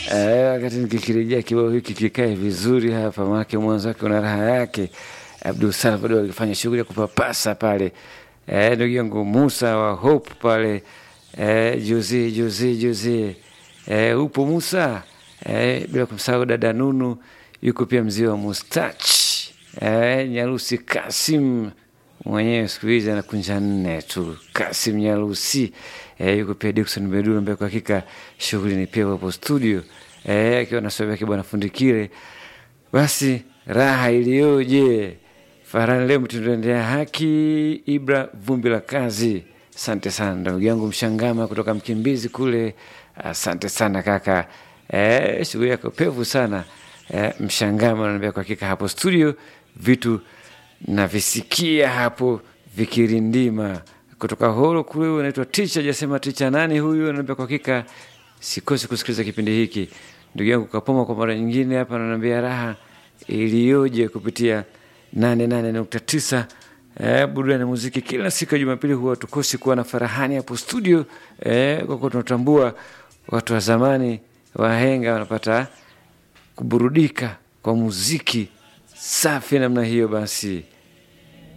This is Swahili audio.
Eh, wakati nikikirejea kibao hiki kikae vizuri hapa, maanake mwanzo wake una raha yake. Abdul Salvador akifanya shughuli ya kupapasa pale, eh, ndugu yangu Musa wa Hope pale, eh, juzi juzi juzi, eh, upo Musa, eh, bila kumsahau dada Nunu, yuko pia mzee wa Mustach, eh, Nyarusi Kasim mwenyewe siku hizi anakunja nne tu, Kasim Nyarusi eh, yuko pia Dickson Beduru ambaye kwa hakika shughuli ni pia hapo studio eh, akiwa na swali yake bwana Fundikire. Basi raha iliyoje! Farani leo mtundoendea haki Ibra vumbi la kazi. Asante sana ndugu yangu Mshangama kutoka Mkimbizi kule, asante sana kaka eh, shughuli yako pevu sana eh, Mshangama ananiambia kwa hakika hapo studio vitu navisikia hapo vikirindima kutoka horo kule. Unaitwa ticha, jasema ticha nani huyu? Ananiambia kwa hakika sikosi kusikiliza kipindi hiki. Ndugu yangu Kapoma kwa mara nyingine hapa ananiambia raha iliyoje kupitia nane nane nukta tisa eh, burudani na muziki kila siku ya Jumapili huwa tukosi kuwa na Farahani hapo studio eh, kwa kuwa tunatambua watu wa zamani wahenga wanapata kuburudika kwa muziki safi namna hiyo basi